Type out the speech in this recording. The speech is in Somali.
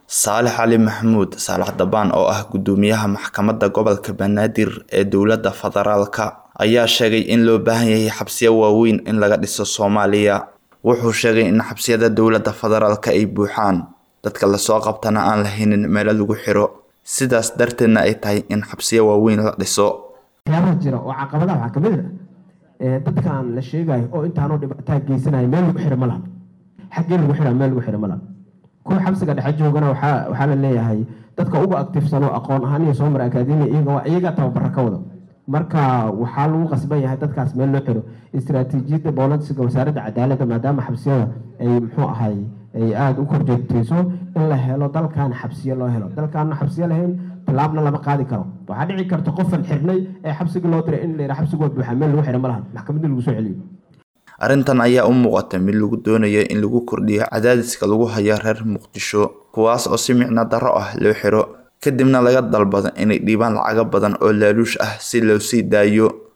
Saalax Cali Maxamuud Saalax Dabaan oo ah gudoomiyaha maxkamadda gobolka Banaadir ee dowladda federaalka ayaa sheegay in loo baahan yahay xabsiyo waaweyn in laga dhiso Soomaaliya. Wuxuu sheegay in xabsiyada dowladda federaalka ay buuxaan, dadka lasoo qabtana aan lahaynin meelo lagu xiro, sidaas darteedna ay tahay in xabsiyo waaweyn la dhiso. waxyaabaha jira oo caqabadaha waxaa kamid ah dadkan la sheegayo oo intaanoo dhibaataa geysanaya meel lagu xiro ma laha xaggee lagu xiraa meel lagu xiro ma laha kuwa xabsiga dhexe joogana waxaa waxaa la leeyahay dadka ugu aktifsan oo aqoon ahaan iyo soo mara akaademiya iyaga waa iyaga tababara ka wada marka waxaa lagu qasban yahay dadkaas meel loo xiro istaraatiijiyadda boolisiga wasaaradda cadaaladda maadaama xabsiyada ay muxuu ahay ay aada u korjeegtayso in la helo dalkan xabsiyo loo helo dalkaana xabsiyo lahayn tallaabna lama qaadi karo waxaa dhici karta qofan xirnay ee xabsigii loo diray in la yidhaha xabsigu waa buuxaa meel lagu xiro ma lahan maxkamadda lagu soo celiyo Arrintan ayaa u muuqata mid lagu doonayo in lagu kordhiyo cadaadiska lagu hayo reer Muqdisho, kuwaas oo si micno darro ah loo xiro, kadibna laga dalbado inay dhiibaan lacago badan oo laaluush ah si loo sii daayo.